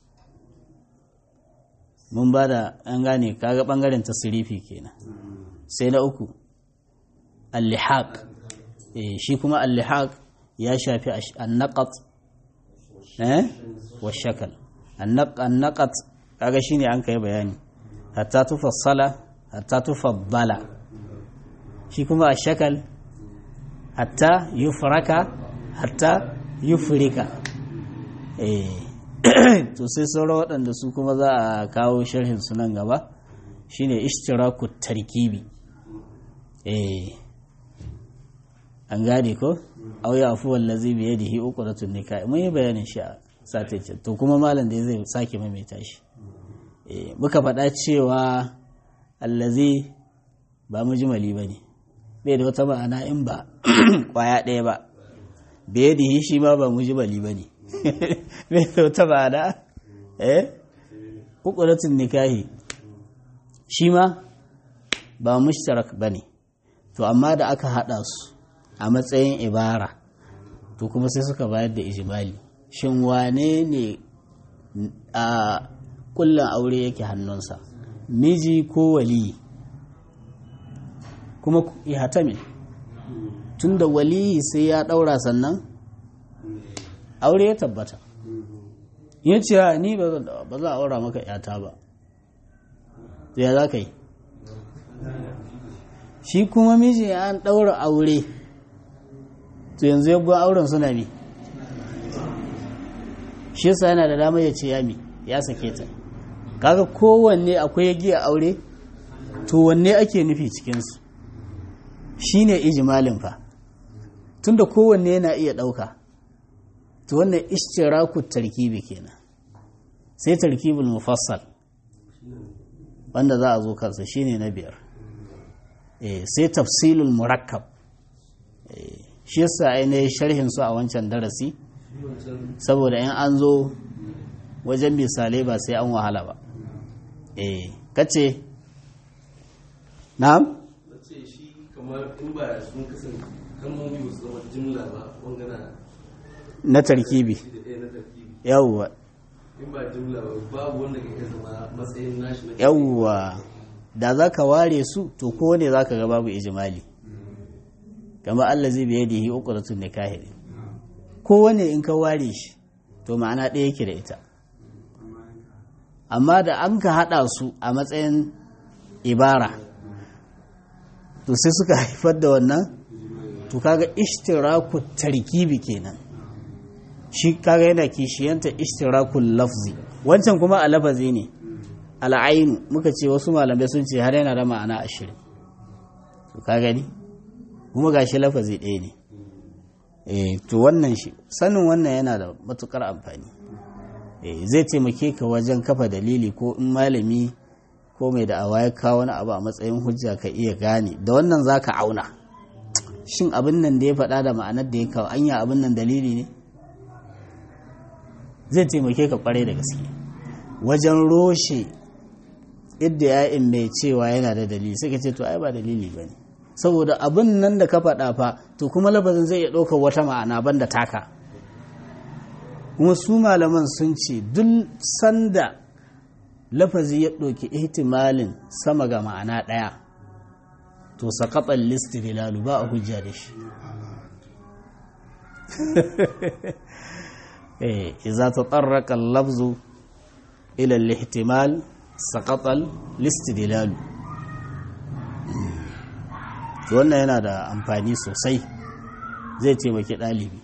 mun ba da an gane kaga ɓangaren tasirifi kenan sai na uku al-lihaq shi kuma al-lihaq ya shafi an-naqat eh wa shakal an-naqat kaga shine an kai bayani hatta tufassala hatta tufaddala shi kuma ash-shakal hatta yufraka hatta yufrika eh to sai sauran waɗanda su kuma za a kawo sharhin su nan gaba shine ishtiraku tarkibi eh an gane ko aw ya afu wallazi bi yadihi uqdatun nikah mun yi bayanin shi a satece to kuma malam da zai sake maimaita shi eh muka faɗa cewa allazi ba mujmali bane bai da wata ma'ana in ba kwaya ɗaya ba bi yadihi shi ma ba mujmali bane bai da wata ma'ana eh uqdatun nikahi shi ma ba mushtarak bane to amma da aka hada su a matsayin ibara to kuma sai suka bayar da ijimali shin wane ne a kullum aure yake hannunsa miji ko waliyi kuma ya hatame tun da waliyi sai ya daura sannan aure ya tabbata ya ce ni ba za a aura maka yata ba ya za ka yi shi kuma miji an daura aure to yanzu yaggon auren suna mi shi yasa yana da damar ya ce ya mi ya sake ta kaga kowanne akwai yagi a aure to wanne ake nufi cikinsu shi ne ijimalin fa tunda kowanne yana iya ɗauka to wannan ishtiraku tarkibi kenan sai tarkibul mufassal wanda za a zo kansa shine na biyar sai tafsilul murakkab shi yasa ainihin sharhin su a wancan darasi saboda in an zo wajen misalai ba sai an wahala ba eh kace na'am ce shi kamar in ba sun kasance kalmomi ba su zama jimla ba wangana na tarkibi shi da ɗaya na tarkibi yawwa in ba jimla ba babu wanda ka iya zama matsayin nashi na yawwa da za ka ware su to ko ne za ka ga babu ijimali kamar Allah zai biye da yi uqratun nikahi kowane in ka ware shi to ma'ana ɗaya yake da ita amma da an ka haɗa su a matsayin ibara to sai suka haifar da wannan to kaga ishtiraku tarkibi kenan shi kaga yana kishiyanta ishtirakul lafzi wancan kuma a lafazi ne al'ainu muka ce wasu malamai sun ce har yana da ma'ana ashirin to ka gani kuma gashi lafazi ɗaya ne eh to wannan shi sanin wannan yana da matukar amfani eh zai taimake ka wajen kafa dalili ko in malami ko mai da awa ya kawo wani abu a matsayin hujja ka iya gane da wannan zaka auna shin abin nan da ya faɗa da ma'anar da ya kawo anya abin nan dalili ne zai taimake ka kwarai da gaske wajen roshe idda ya'in mai cewa yana da dalili sai ka ce to ai ba dalili ba ne saboda abin nan da ka faɗa fa to kuma lafazin zai iya ɗaukar wata ma'ana banda taka kuma su malaman sun ce duk sanda lafazi ya ɗauki ihtimalin sama ga ma'ana ɗaya to saƙaɓar listilalu ba a hujja da shi إذا تطرق اللفظ إلى الاحتمال سقط الاستدلال wannan yana da amfani sosai zai taimaki ɗalibi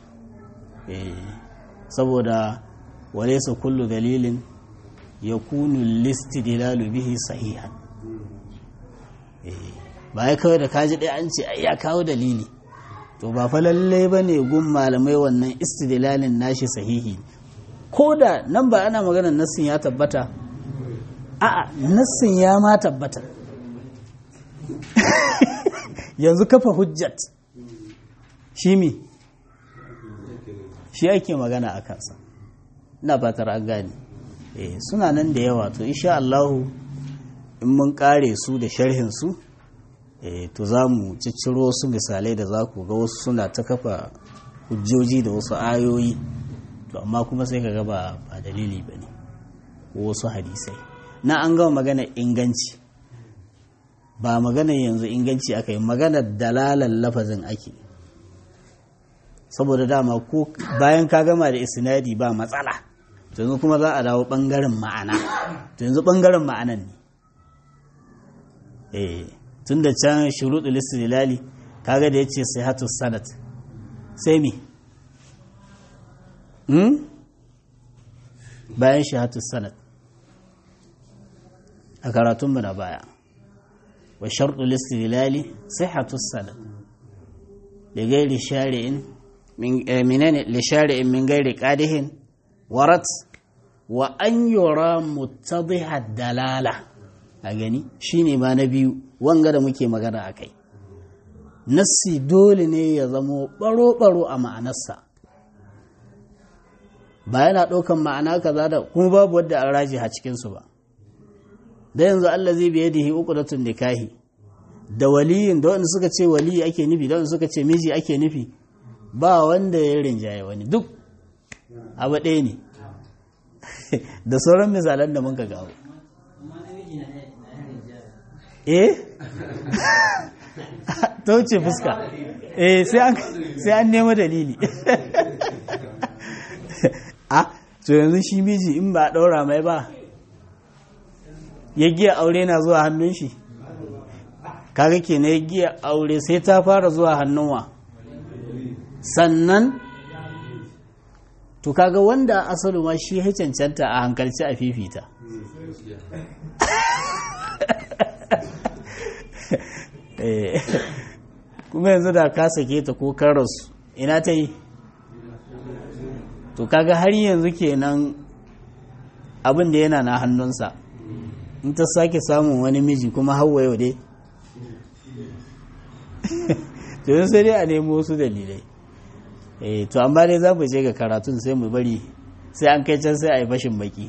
saboda walaisa kullu dalilin ya kunu listidilalu bihi sahihan ba ya kawai da kaji ɗaya an ce ai ya kawo dalili to ba fa lalle ba ne gun malamai wannan istidlalin nashi sahihi ko da nan ba ana maganar nassin ya tabbata a'a nassin ya ma tabbata yanzu kafa hujjat shi mi shi ake magana a kansa ina fatar an gane eh suna nan da yawa to insha Allahu in mun kare su da sharhin su to za mu cicciro wasu misalai da za ku ga wasu suna ta kafa hujjoji da wasu ayoyi to amma kuma sai ka ga ba ba dalili ba ne ko wasu hadisai na an gama magana inganci ba magana yanzu inganci aka yi magana dalalan lafazin ake saboda dama ko bayan ka gama da isnadi ba matsala to yanzu kuma za a dawo bangaren ma'ana to yanzu bangaren ma'anan ne eh tun da can shuruɗul istilali kaga da yace sihhatu sanad sai me hmm bayan shahatu sanad a karatun mu na baya wa sharɗul istilali sihhatu sanad da gairi shari'in min menene li shari'in min gairi qadihin warat wa an yura muttadhiha dalala a gani shine ma na biyu wanga da muke magana a kai nassi dole ne ya zamo baro-baro a ma'anarsa ba yana ɗaukan ma'ana kaza da kuma babu wadda an raji a cikinsu ba da yanzu Allah zai biye da hi uqdatun nikahi da waliyin da wanda suka ce waliyi ake nufi da wanda suka ce miji ake nufi ba wanda ya rinjaye wani duk abu ɗaya ne da sauran misalan da mun ka gawo eh ta wuce fuska eh sai an nema dalili a to yanzu shi miji in ba a ɗaura mai ba ya giya aure na zuwa hannun shi kaga ke na ya giya aure sai ta fara zuwa hannunwa sannan to kaga wanda asalu ma shi ya cancanta a hankalci a fifita kuma yanzu da ka sake ta ko karas ina ta yi to kaga har yanzu kenan abin da yana na hannunsa in ta sake samun wani miji kuma hawa yau dai to sai dai a nemo wasu dalilai eh to amma dai za mu je ga karatun sai mu bari sai an kai can sai a yi fashin baki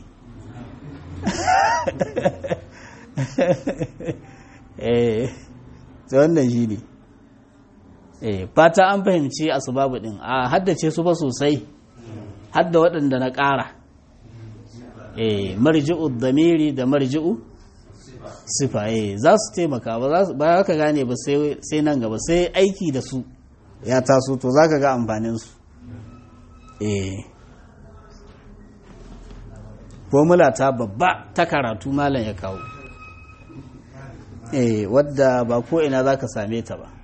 eh to wannan shi ne eh fata an fahimci asubabu din a haddace su ba sosai hadda waɗanda na ƙara eh marji'u damiri da marji'u sifa eh za su taimaka ba za ka gane ba sai nan gaba sai aiki da su ya taso to za ka ga amfaninsu eh formula ta babba ta karatu malam ya kawo eh wadda ba ko ina za ka same ta ba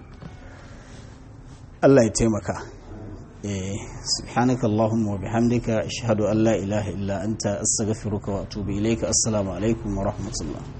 Allah ya taimaka eh subhanaka allahumma wa bihamdika ashhadu an la ilaha illa anta astaghfiruka wa atubu ilayka assalamu alaikum wa rahmatullah